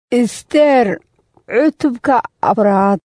isteer cutubka afraad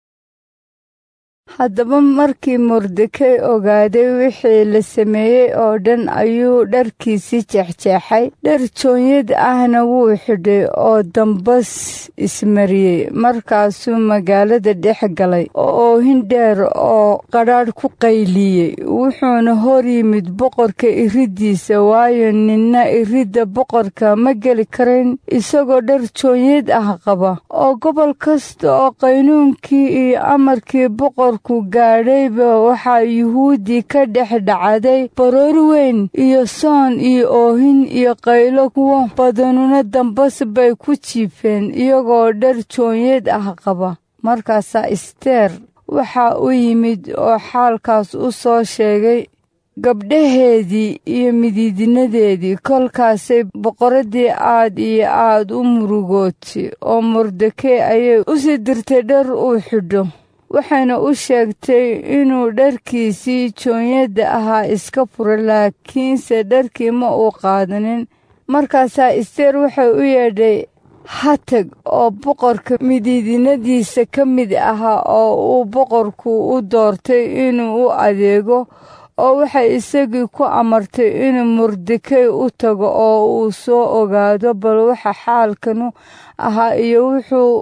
haddaba markii mordekey ogaaday wixii la sameeyey oo dhan ayuu dharkiisii jeexjeexay dhar joonyad ahna wuu xidhay oo dambas ismariyey markaasuu magaalada dhex galay oo oohin dheer oo qadhaadh ku qayliyey wuxuuna hor yimid boqorka iriddiisa waayo ninna iridda boqorka ma geli karayn isagoo dhar joonyad ah qaba oo gobol kasta oo qaynuunkii iyo amarkii boqor ku gaadhayba waxaa yuhuudi ka dhex dhacday baroor weyn iyo soon iyo oohin iyo qaylo kuwo badanuna dambas bay ku jiifeen iyagoo dhar joonyad ah qaba markaasaa isteer waxaa u yimid oo xaalkaas u soo sheegay gabdhaheedii iyo midiidinadeedii kolkaasay boqoraddii aad iyo aad u murugootay oo mordekey ayay u sii dirtay dhar uu xidho waxayna u sheegtay inuu dharkiisii joonyadda ahaa iska furo laakiinse dharkii ma uu qaadanin markaasaa isteer waxay u yeedhay hatag oo boqorka midiidinadiisa ka mid ahaa oo uu boqorku u doortay inuu u adeego oo waxay isagii ku amartay inuu mordekey u tago oo uu soo ogaado bal waxa xaalkanu ahaa iyo wuxuu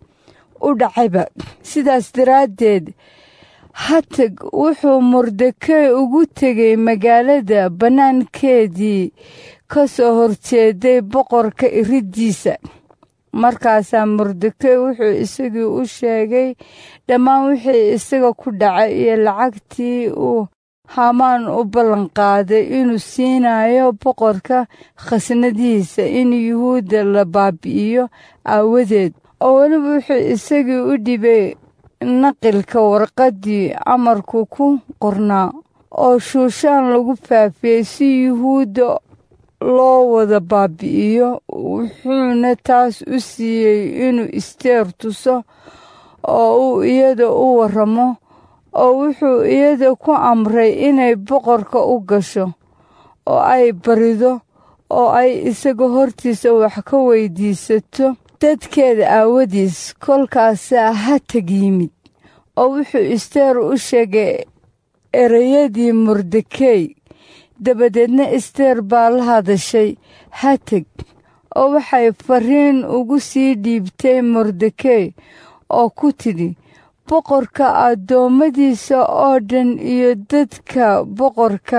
u dhacayba sidaas daraaddeed hatag wuxuu mordekey ugu tegay magaalada bannaankeedii ka soo horjeeday boqorka iriddiisa markaasaa mordekey wuxuu isagii u sheegay dhammaan wixii isaga ku dhacay iyo lacagtii uu hamaan u ballanqaaday inuu siinayo boqorka khasnadihiisa in yuhuudda la baabi'iyo aawadeed oo weliba wuxuu isagii u dhibay naqilka warqaddii amarku ku qornaa oo shuushaan lagu faafiyey si yuhuudda loo wada baabi'iyo wuxuuna taas u siiyey inuu isteer tuso oo uu iyada u warramo oo wuxuu iyada ku amray inay boqorka u gasho oo ay barido oo ay isaga hortiisa wax ka weydiisato dadkeeda aawadiis kolkaasaa hatag yimid oo wuxuu isteer u sheegay ereyadii mordekey dabadeedna isteer baa la hadashay hatag oo waxay fariin ugu sii dhiibtay mordekey oo ku tidhi boqorka addoommadiisa oo dhan iyo dadka boqorka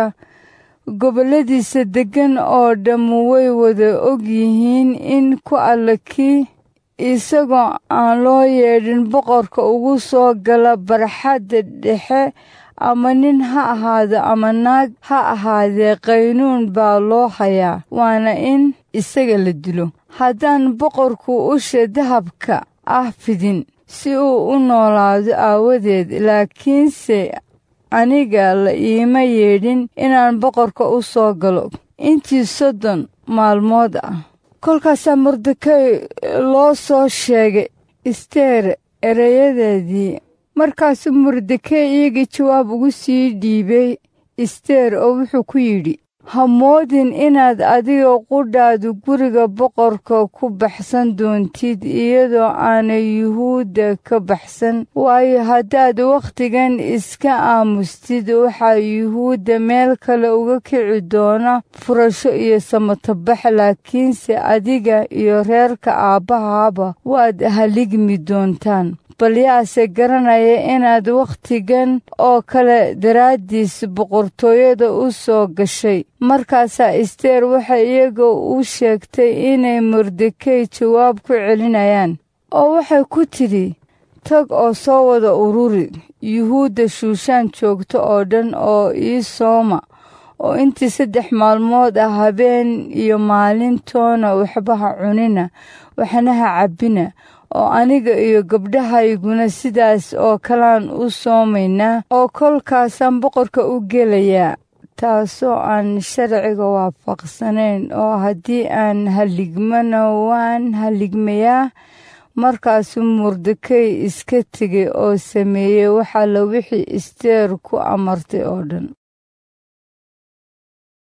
gobolladiisa deggan oo dhammu way wada og yihiin in ku alla kii isagoo aan loo yeedhin boqorka ugu soo gala barxadda dhexe ama nin ha ahaado ama naag ha ahaadee qaynuun baa loo hayaa waana in isaga la dilo haddaan boqorku usha dahabka ah fidin si uu u noolaado aawadeed laakiinse aniga la iima yeedhin inaan boqorka u soo galo intii soddon maalmood ah kolkaasaa mordekey loo soo sheegay isteer ereyadeedii markaasuu mordekey iyagii jawaab ugu sii dhiibay isteer oo wuxuu ku yidhi ha moodin inaad adiga qudhaadu guriga boqorka ku baxsan doontid iyadoo aanay yuhuudda ka baxsan waayo haddaad wakhtigan iska aamustid waxaa yuhuudda meel kale uga kici doona furasho iyo samatabax laakiinse adiga iyo reerka aabbahaaba waad haligmi doontaan bal yaase garanaya inaad wakhtigan oo kale daraaddiis boqortooyada u soo gashay markaasaa isteer waxay iyaga u sheegtay inay mordekey jawaab ku celinayaan oo waxay ku tidhi tag oo soo wada ururi yuhuudda shuushaan joogta oo dhan oo ii sooma oo intii saddex maalmood ah habeen iyo maalintoona waxba ha cunina waxna ha cabbina oo aniga iyo gabdhahayguna sidaas oo kalaan u soomaynaa oo kolkaasaan boqorka u gelayaa taasoo aan sharciga waafaqsanayn oo haddii aan haligmana waan haligmayaa markaasuu mordekey iska tegay oo sameeyey waxalla wixii isteer ku amartay oo dhan